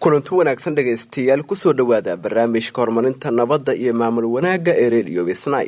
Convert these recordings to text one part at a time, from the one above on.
kulanti wanaagsan dhegaystayaal kusoo dhowaada barnaamijka horumarinta nabadda iyo maamul wanaagga ee redio bisnay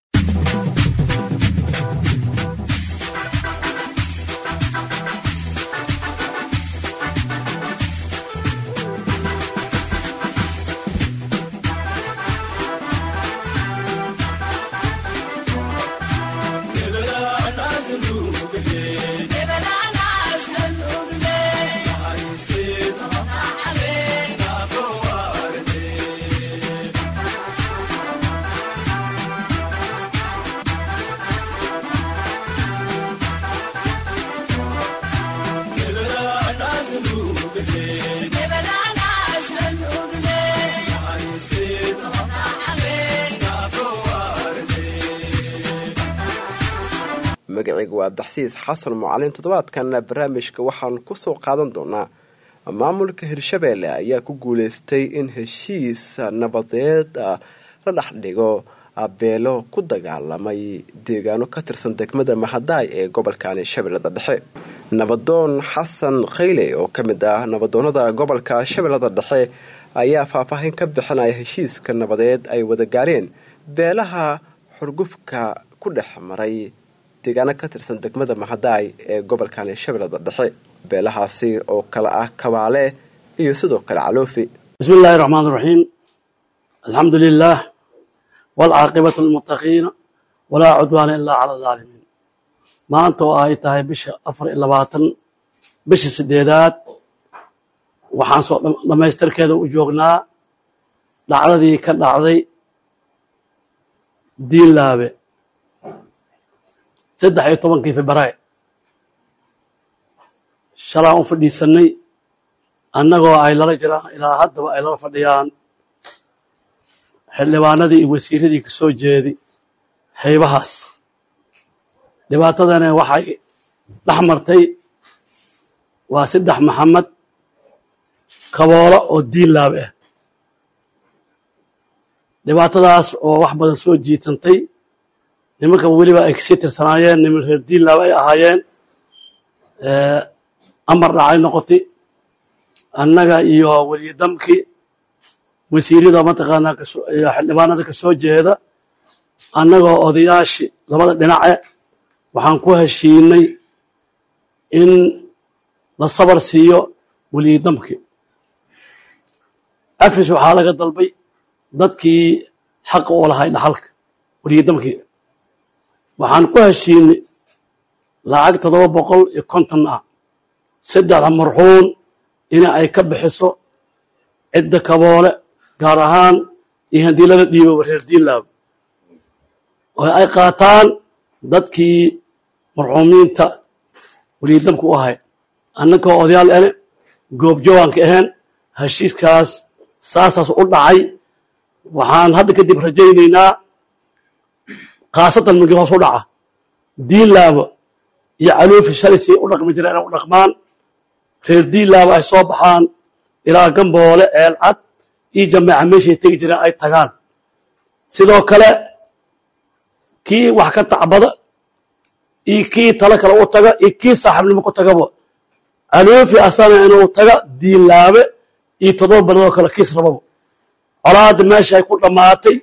magacayga waa abdaxsiis xasan mucalin toddobaadkanna barnaamijka waxaan kusoo qaadan doonaa maamulka hirshabeelle ayaa ku guuleystay in heshiis nabadeed la dhex dhigo beelo ku dagaalamay deegaano ka tirsan degmada mahadaay ee gobolkani shabeellada dhexe nabadoon xasan khayle oo ka mid ah nabadoonada gobolka shabeellada dhexe ayaa faahfaahin ka bixinaya heshiiska nabadeed ay wada gaareen beelaha xurgufka ku dhex maray deegaano ka tirsan degmada mahadaay ee gobolkani shabeellada dhexe beelahaasi oo kale ah kabaale iyo sidoo kale caloofi bismi illaahi raxmaan raxiim alxamdu lilah waalcaaqibatu lilmuttaqiina walaa cudwaana ilaa cala alaalimiin maanta oo ay tahay bisha afar iyo labaatan bisha sideedaad waxaan soo dhammaystirkeeda u joognaa dhacdadii ka dhacday diinlaabe saddex iyo tobankii februaar shalaan u fadhiisanay annagoo ay lala jiraan ilaa haddaba ay lala fadhiyaan xildhibaanadii iyo wasiiradii ka soo jeedi haybahaas dhibaatadana waxay dhex martay waa saddex maxamed kaboolo oo diin laabe ah dhibaatadaas oo wax badan soo jiitantay nimanka weliba ay kasii tirsanaayeen niman reer diinlaaba ay ahaayeen amar dhacay noqotay annaga iyo weliyadamkii wasiirada mataqaanaa xildhibaanada ka soo jeeda annagoo odayaashii labada dhinace waxaan ku heshiinay in la sabar siiyo weliyadamkii afis waxaa laga dalbay dadkii xaqa u lahay dhaxalka weliyadamkii waxaan ku heshiinay lacag toddoba boqol iyo konton ah saddexda marxuun in ay ka bixiso cidda kaboole gaar ahaan iyo haddii laga dhiibo reer diinlaab oo ay qaataan dadkii marxuumiinta weliyadamka u ahay annakoo odayaal ene goobjoogaanka ahaen heshiiskaas saasaas u dhacay waxaan hadda kadib rajaynaynaa khaasatan markii hoos u dhaca diinlaaba iyo caloofi shalisii u dhaqmi jireen inay u dhaqmaan reer diinlaaba ay soo baxaan ilaa gamboole eelcad iyo jameeca meeshay tegi jireen ay tagaan sidoo kale kii wax ka tacbada iyo kii talo kale u taga iyo kii saaxiibnimo ku tagaba caloofi asana inuu taga diinlaabe iyo toddoba beledoo kale kiis rababa colaadda meesha ay ku dhammaatay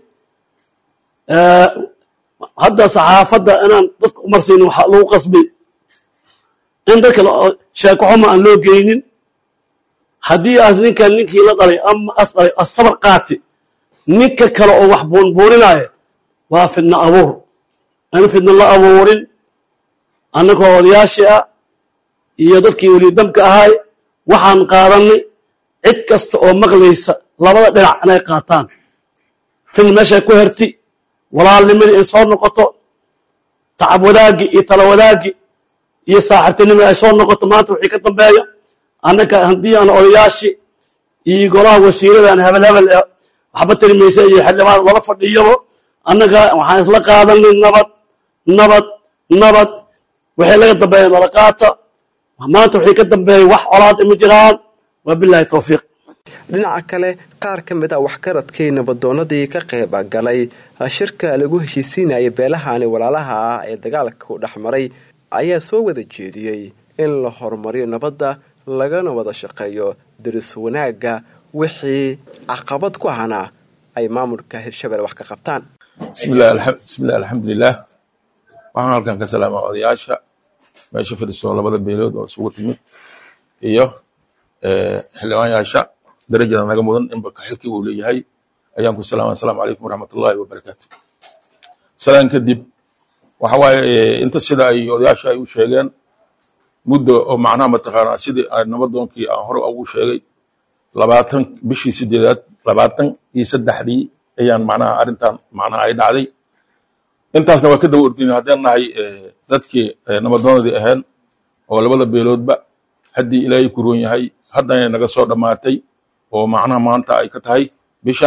hadda saxaafadda inaan dadka umarsiinin waxaa lagu qasbay in dadka sheeko xuma aan loo geynin haddii aas ninkan ninkii la dhalay ama as dhalay asabar qaati ninka kale oo wax buunbuuninaya waa fidno abuur in fidno la abuurin annagoo odayaashii ah iyo dadkii welidamka ahaay waxaan qaadanay cid kasta oo maqlaysa labada dhinac inay qaataan fidna meeshay ku herti walaalnimadii in soo noqoto tacab wadaaggi iyo talo wadaaggi iyo saaxiibtinimii ay soo noqoto maanta wixii ka dambeeya annaka haddii aan odayaashii iyo golaha wasiiradan hebel hebel ee waxba tirimaysa iyo xildhibaan lala fadhiyabo annaga waxaan isla qaadanay nabad nabad nabad wixii laga dambeeya nala qaata maanta wixii ka dambeeya wax colaad ima jiraan waa bilahi tawfiiq dhinaca kale qaar ka mid a waxgaradkii nabadoonadii ka qayb galay shirka lagu heshiisiinaya beelahani walaalaha ah ee dagaalka u dhex maray ayaa soo wada jeediyey in la horumariyo nabadda lagana wada shaqeeyo daris wanaagga wixii caqabad ku ahna ay maamulka hirshabelle wax ka qabtaan bismillahi alxamdulilah waxaan halkan ka salaamaa odayaasha meesha fadhiso labada beelood oo isugu timid iyo xildhibaanyaasha darajada naga mudan inba xilkii uu leeyahay ayaan ku salaama asalaamu calaykum waraxmatullahi wabarakaatu salaan kadib waxa waaye inta sida ay odayaasha ay u sheegeen muddo oo macnaha mataqaanaa sidii nabadoonkii aan hore ugu sheegay labaatan bishii sideedaad labaatan iyo saddexdii ayaan macnaha arrintan macnaha ay dhacday intaasna waa ka daba ordinay haddaan nahay dadkii nabadoonadii ahayn oo labada beeloodba haddii ilaahay ku roon yahay haddana naga soo dhammaatay oo macnaha maanta ay ka tahay bisha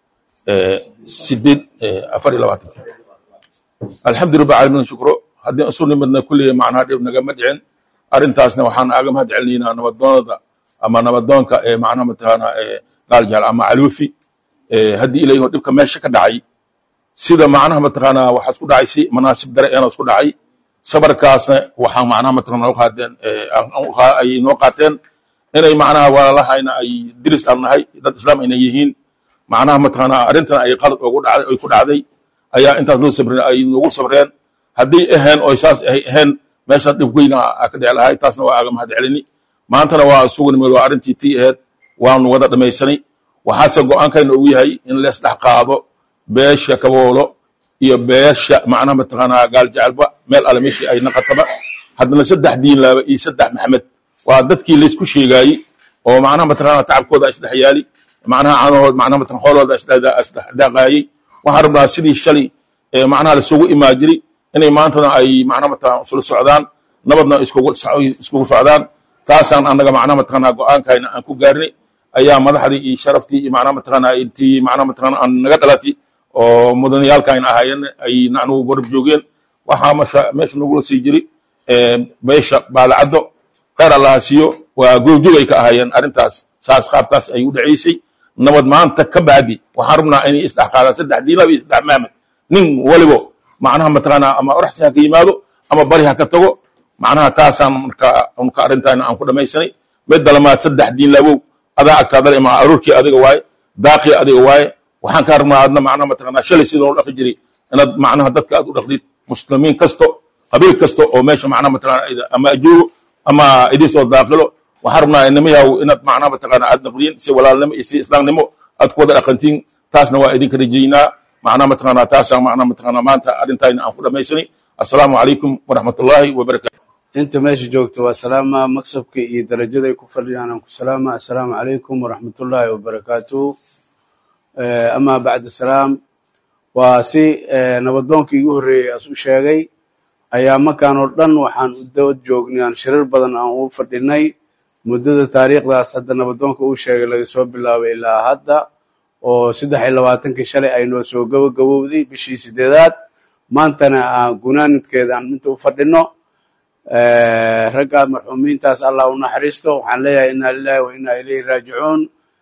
sideed afar iyo labaatanka alxamdu rabbi caalamiin shukro haddii isu nimadna kulliya macnaha dhib nagama dhicin arrintaasna waxaan aaga mahad celinaynaa nabadoonada ama nabadoonka ee macnaha mataqaana gaaljaal ama caluufi haddii ilahay oo dhibka meesha ka dhacay sida macnaha mataqaana waxaa isku dhacay si manaasib dare eena isku dhacay sabarkaasna waxaa macnaha mataqaana qaadeen ay noo qaateen inay macnaha walaalahayna ay diris aan nahay dad islaam ayna yihiin macnaha mataqaana arrintan ay qalad ugu dhacday ay ku dhacday ayaa intaas loo sabreen ay noogu sabreen haddii ahayn oo saas ay ahayn meeshaas dhib weyna ka dhici lahay taasna waa aaga mahad celini maantana waa isugu nimid waa arrintii tii ahayd waanu wada dhamaysanay waxaase go-aankayna ugu yahay in lees dhex qaado beesha kaboolo iyo beesha macnaha mataqaanaa gaal jecelba meel alle meeshii ay naqataba haddana saddex diinlaaba iyo saddex maxamed waa dadkii laysku sheegaayey oo macnaha mataqaanaa tacabkooda isdhex yaali macnaha caanahood macnaha mataqan xoolooda isdhaqaayey waxaan rabnaa sidii shalay macnaha lasugu imaa jiray inay maantana ay macnaha mataqan isula socdaan nabadna iskugu socdaan taasaan annaga macnaha mataqaanaa go-aankayna aan ku gaarnay ayaa madaxdii iyo sharaftii iyo macnaha mataqaanaa intii macnaha mataqaanaa aan naga dhalatay oo mudaniyaalkaayna ahaayeen ay nacnugu gorab joogeen waxaa masha meesha nagula sii jiri beesha baalacaddo khayr allaha siiyo waa goobjoog ay ka ahaayeen arrintaas saas qaabkaas ay u dhacaysay nabad maanta ka bacdi waxaan rabnaa inay isdhex qaadaan saddex diinlaba iyo saddex maamad nin walibo macnaha mataqaanaa ama oraxsi ha ka yimaado ama bari ha ka tago macnaha taasaan marka unka arrintaana aan ku dhamaysanay midda lamaad saddex diinlabow adaa agtaadale ma aruurkii adiga waaye daaqii adiga waaye waxaan kaa rabnaa adna macnaha mataqaanaa shalay sida loo dhaqi jiray inaad macnaha dadka aad u dhaqdid muslimiin kasto qabiil kasto oo meesha macnaha mataqaanaa ama ajuuro ama idin soo daaqilo waxaan rabnaa inamayaw inaad macnaha mataqaanaa aad naqdiin si walaalnimo iyo si islaamnimo aad ku wada dhaqantiin taasna waa idinka rajaynaa macnaha mataqaanaa taasaan macnaha mataqaanaa maanta arrintayna aan ku dhamaysanay assalaamu calaykum waraxmatullaahi wabarakaatu inta meesha joogto waa salaama maksabka iyo darajaday ku fadhiyaan aan ku salaama assalaamu calaykum waraxmatullaahi wabarakaatu amaa bacda salaam waa si nabadoonkii igu horreeyey as u sheegay ayaa markaan oo dhan waxaan u dawad joognay aan shirar badan aan u fadhinay muddada taariikhdaas hadda nabadoonka uu sheegay laga soo bilaabay ilaa hadda oo saddex iyo labaatankii shalay aynoo soo gabagabowday bishii sideedaad maantana aan gunaanidkeeda aan inta u fadhino raggaa marxuumiintaas allah u naxariisto waxaan leeyahay inna lilahi wa inna ilayhi raajicuun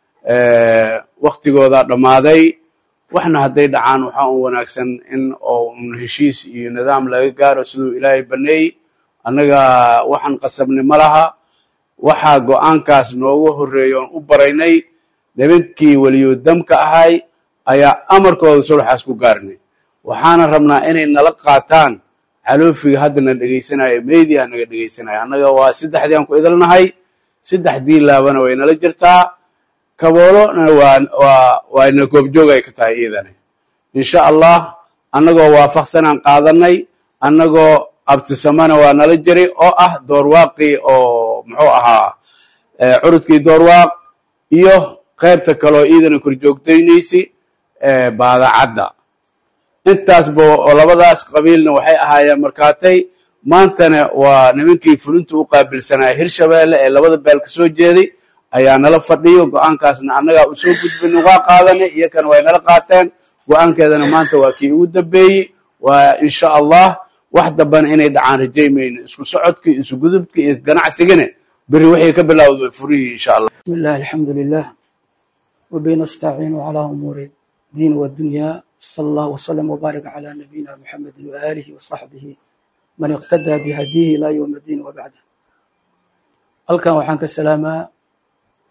waktigoodaa dhammaaday waxna hadday dhacaan waxaa un wanaagsan in oo un heshiis iyo nidaam laga gaaro siduu ilaahay baneeyey annaga waxaan qasabnay ma laha waxaa go-aankaas noogu horreeya oon u baraynay nimankii weliyudamka ahay ayaa amarkooda sulxaas ku gaarnay waxaana rabnaa inay nala qaataan caloofiga haddana dhegaysanaya meydiha naga dhegaysanaya annaga waa saddexdii aan ku idalnahay saddex diinlaabana way nala jirtaa kaboolona waana goobjoog ay ka tahay iidane insha allah annagoo waafaqsanaan qaadanay annagoo abtisamana waa nala jiray oo ah doorwaaqii oo muxuu ahaa curudkii doorwaaq iyo qaybta kaloo iidana korjoogtaynaysi baadacadda intaasba oo labadaas qabiilna waxay ahaayeen markaatay maantana waa nimankii fulinta u qaabilsanaya hirshabeelle ee labada beel ka soo jeeday ayaa nala fadhiyo go-aankaasna annagaa u soo gudbin ugaa qaadanay iyakana way nala qaateen go-aankeedana maanta waa kii ugu dambeeyey waa insha allah wax dambana inay dhacaan rajaymayno isku socodkii isu gudubkii iyo ganacsigana beri waxay ka bilowda furihii insha allah بسم الله الحمد لله وبه نستعين على أمور الدين والدنيا صلى الله وسلم وبارك على نبينا محمد وآله وصحبه من اقتدى بهديه إلى يوم الدين وبعده halkan waxaan ka salaamaa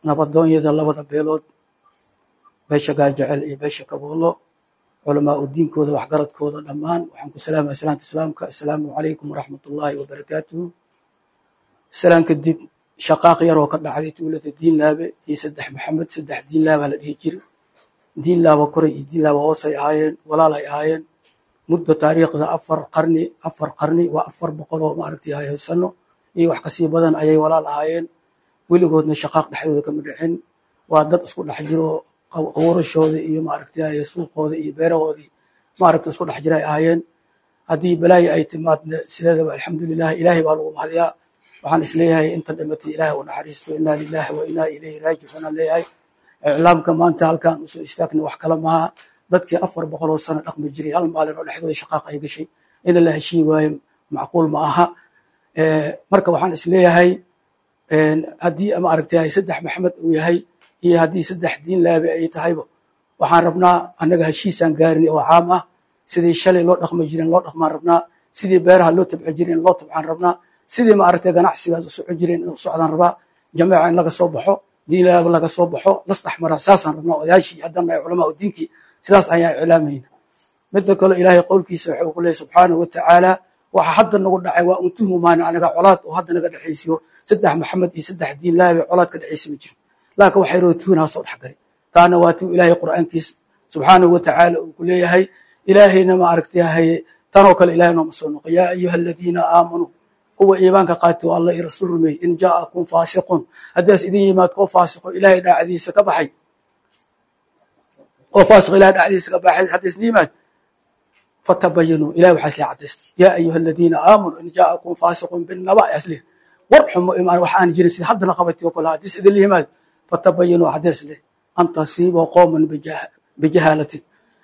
nabadoonyada labada beelood beesha gaajecel iyo beesha kaboolo culamaa u diinkooda waxgaradkooda dhammaan waxaan ku salaamaya salaanta islaamka assalaamu calaykum waraxmat ullaahi wabarakaatuhu salaan kadib shaqaaq yaroo ka dhacday tuulada diinlaabe iyo saddex maxamed saddex diinlaabaa la dhihi jiri diinlaaba koray iyo diinlaaba hoosay ahaayeen walaal ay ahaayeen muddo taariikhda afar qarni afar qarni waa afar boqol oo maaragtay haysano iyo wax kasii badan ayay walaal ahaayeen weligoodna shaqaaq dhexdooda kama dhicin waa dad isku dhex jiro qawrashooda iyo maaragtay suuqooda iyo beerahoodii maaragtay isku dhex jira ay ahaayeen haddii balaayo ay timaadna sideedaba alxamdulilah ilaahay baa lagu mahadiyaa waxaan isleeyahay inta dhimatay ilaahay u naxariisto inaa lilahi wa inaa ilayhi raajicuun aan leeyahay iclaamka maanta halkaan usoo istaagna wax kale maaha dadkii afar boqoloo sano dhaqmi jiray hal maalin oo dhexdooda shaqaaq ay gashay in la heshii waayo macquul ma aha marka waxaan isleeyahay haddii maaragtay saddex maxamed uu yahay iyo haddii saddex diin laabe ay tahayba waxaan rabnaa annaga heshiisaan gaarin oo caam ah sidii shalay loo dhaqmi jirin loo dhaqmaan rabnaa sidii beeraha loo tabci jirin loo tabcaan rabnaa sidii maaragtay ganacsigaas u socon jirin in socdaan rabaa jameeca in laga soo baxo diin laaba laga soo baxo lasdhex mara saasaan rabnaa odayaashii haddana ay culamaa u diinkii sidaas ayaan iclaamayna midda kale ilaahay qowlkiisa wuxuu ku leeyahy subxaanahu watacaala waxa hadda nagu dhacay waa untuhu maana anaga colaad oo hadda naga dhexaysiyo saddex maxamed iyo saddex diin laabe colaad ka dhexaysi ma jiro laakin waxay rootuunaa soo dhexgalay taana waa tuu ilaahay qur'aankiisa subxaanahu watacaala uu ku leeyahay ilaahayna ma aragtay tanoo kale ilahay nooma soo noqo yaa ayuha aladiina aamanuu kuwa iimaanka qaati oo allah iyo rasuul rumeeyey in jaa'akum faasiqun haddaas idin yimaad koo faasiqo ilaahay dhaacdiisa ka baxay oo faasiqo ilahay dhacdiisa ka baxay haddaas idin yimaad fatabayanuu ilahay waxaa islee cadaystay yaa ayuha aladiina aamanuu in jaa'akum faasiqun binaba asle war xumo imaan wax aan jirin sida haddana qabatay oo kale haddiis idin yimaad fatabayanuu cadays leh an tasiiboo qooman bijahaalatin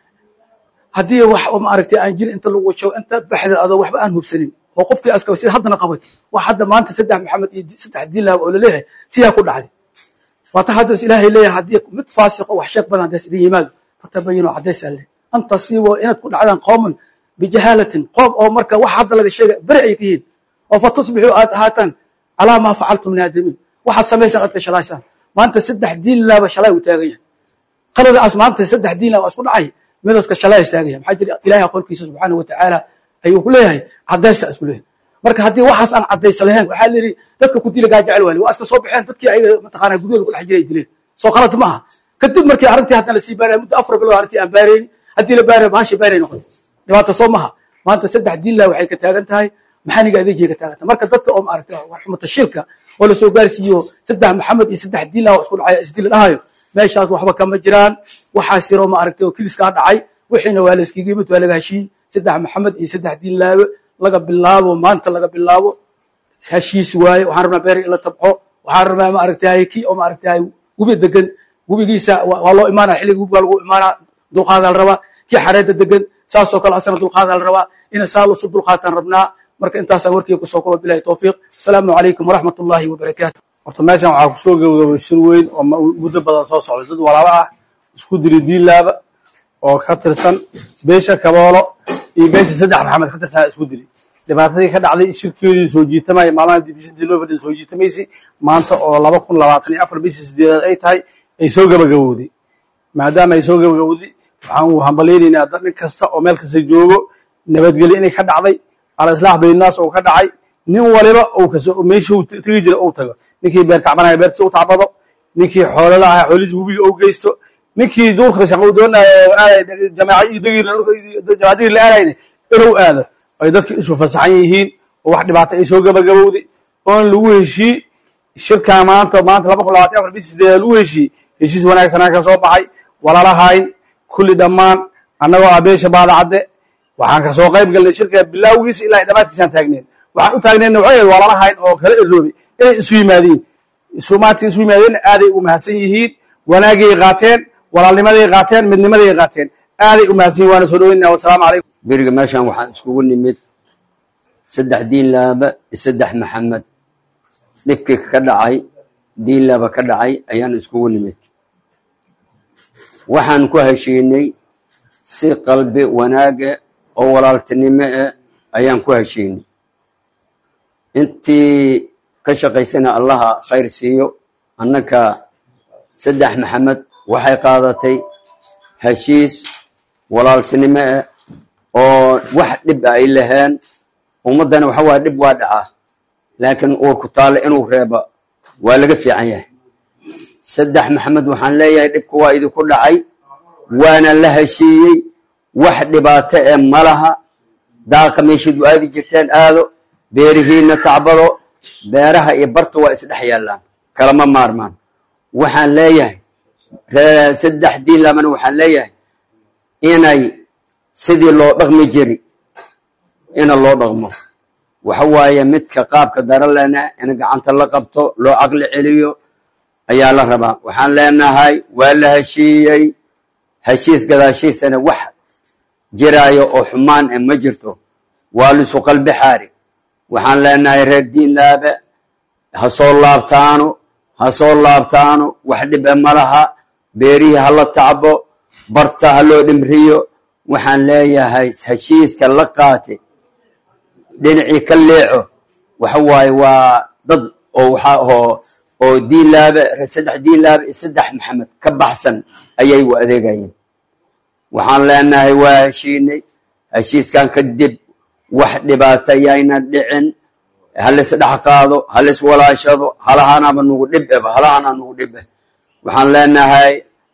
haddii wax maaragtay aan jirin inta lagu joogo inta baxda adoo waxba aan hubsanin oo qofkii askaba sida haddana qabay wax hadda maanta saddex maxamed iyo saddex diin lahab oo laleeyahay tiyaa ku dhacday waata haddaas ilaahay leeyahay haddii mid faasiqo wax sheeg badan haddaas idin yimaado fatabayinuu cadaysaa leh an tasiiboo inaad ku dhacdaan qooman bijahaalatin qoom oo marka wax hadda laga sheegay beri ay ka yihiin oo fatusbixuu aad ahaataan calaa maa facaltum naadimiin waxaad samaysaan aad ka shalaysaan maanta saddex diin laaba shalay uu taagan yahay qaladaas maanta saddex diin laaba isku dhacay midaska shalay is taagan yahay maxaa jira ilaahay qolkiisa subxaanahu watacaala ayuu ku leeyahay cadaysta isku leeyahay marka haddii waxaas aan cadaysa lahayn waxaa la yidhi dadka ku dila gaajecel waali waa iska soo baxeen dadkii ayaga mataqaana guryooda ku dhex jiray dileen soo qalad ma aha kadib markii arrintii haddana lasii baaraya muddo afar bilood arrintii aan baarayni haddii la baaraya bahashii baaray noqotay dhibaata soo maha maanta saddex diin lah waxay ka taagan tahay maxaniga adeejiya ka taagan tahay marka dadka oo maaragtay warxumata shilka oo lasoo gaarsiiyo saddex maxamed iyo saddex diin lah oo isku dhacay isdila dhahayo meeshaas waxba kama jiraan waxaas yaroo maaragtay oo kiliskaa dhacay wixiina waa la iskiga yimid waa laga heshiiyey saddex maxamed iyo saddex diin laabe laga bilaabo maanta laga bilaabo heshiis waaye waxaan rabnaa beer in la tabco waxaan rabnaa maaragtay kii oo maaragtay webi degan webigiisa waa loo imaanaya xilliga webiga lagu imaanaa dulqaadaa la rabaa kii xareedda degan saasoo kale asana dulqaadaa la rabaa ina saa lusu dulqaataan rabnaa marka intaasaan warkeyga kusoo kuba bilahi towfiiq asalaamu calaykum waraxmat ullaahi wabarakaatu horta meeshan waxaa kusoo gabagabay shir weyn oo muddo badan soo socday dad walaalo ah isku diri diinlaaba oo ka tirsan beesha kaboolo iyo beesha saddex maxamed ka tirsan isku diri dhibaatadii ka dhacday shirkeedii soo jiitamaya maalmaha dibishintii loo fadhiya soo jiitamaysay maanta oo laba kun labaatan iyo afar bishii sideedaad ay tahay ay soo gabagabowday maadaama ay soo gabagabowday waxaan u hambalaynaynaa dad nin kasta oo meel kasta joogo nabadgelyo inay ka dhacday alislaax baynaas oo ka dhacay nin waliba uu meeshuu tegi jira uu tago ninkii beer tacbanaya beertiisa u tacbado ninkii xoolala aha xoolihiisa webiga u geysto ninkii duurka shaqo doonaya jamacadiir la aadayna inuu aado ay dadka isu fasaxan yihiin oo wax dhibaato ay soo gabagabowday oon lagu heshii shirkaa maanta maanta laba kun labatan afar bishii sideedaad lagu heshii heshiis wanaagsanaa ka soo baxay walalahayn kulli dhammaan annagoo ah beesha baadacadde waxaan ka soo qayb galnay shirka bilaawgiisa ilaa dhammaadkiisaan taagneen waxaan u taagneenna waxay ahayd walalahayn oo kala eroobay inay isu yimaadiin isumaati isu yimaadeenna aaday u mahadsan yihiin wanaagay qaateen walaalnimaday qaateen midnimaday qaateen aaday u mahadsan yihin waana soo dhaweynaa wasalaamu calaykum beriga meeshan waxaan iskugu nimid saddex diin laaba iyo saddex maxamed dhibkii ka dhacay diin laaba ka dhacay ayaan iskugu nimid waxaan ku heshiinay si qalbi wanaaga oo walaaltinimo eh ayaan ku heshiinay intii ka shaqaysana allaha khayr siiyo annaka saddex maxamed waxay qaadatay heshiis walaaltinimo ah oo wax dhib ay laheen ummaddana waxa waaya dhib waa dhacaa laakiin uurku taale inuu reeba waa laga fiican yahay saddex maxamed waxaan leeyahay dhibka waa idinku dhacay waana la heshiiyey wax dhibaato ee malaha daaqa meeshaad u aadi jirteen aado beerihiina tacbado beeraha iyo barta waa isdhex yaallaan kalama maarmaan waxaan leeyahay saddex diin lamana waxaan leeyahay inay sidii loo dhaqmi jiri ina loo dhaqmo waxa waaye midka qaabka daralena in gacanta la qabto loo caqli celiyo ayaa la rabaa waxaan leenahay waa la heshiiyey heshiis gadaashiisana wax jiraayo oo xumaan e ma jirto waa lisu qalbi xaari waxaan leenahay reer diinlaabe ha soo laabtaano ha soo laabtaano wax dhibe malaha beerihii hala tacbo barta ha loo dhimriyo waxaan leeyahay heshiiska la qaate dhinacii ka leeco waxa waaye waa dad oo waxa oo oo diinlaabe saddex diinlaabe iyo saddex maxamed ka baxsan ayay u adeegayeen waxaan leenahay waa heshiinay heshiiskan kadib wax dhibaato yayna dhicin halis dhex qaado halis walaashado halahanaba nugu dhib eba halahana nugu dhib eh waxaan leenahay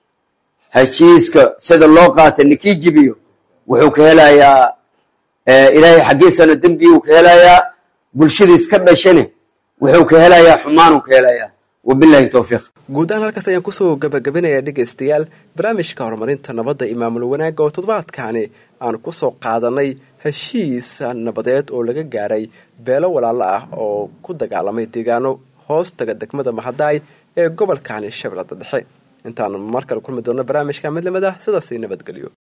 heshiiska sida loo qaatay ninkii jibiyo wuxuu ka helayaa ilaahay xaggiisana dembiyuu ka helayaa bulshadiis ka dhashane wuxuu ka helayaa xumaanuu ka helayaa wabilahi towfiiq guud ahaan halkaas ayaan kusoo gabagabinayaa dhegaystayaal barnaamijka horumarinta nabadda iyo maamul wanaagga oo toddobaadkaani aan kusoo qaadanay heshiis nabadeed oo laga gaaray beelo walaalo ah oo ku dagaalamay deegaano hoos taga degmada mahadaay ee gobolkani shabeellada dhexe intaan mar kale kulmi doona barnaamijka midlamada sidaasi nabadgelyo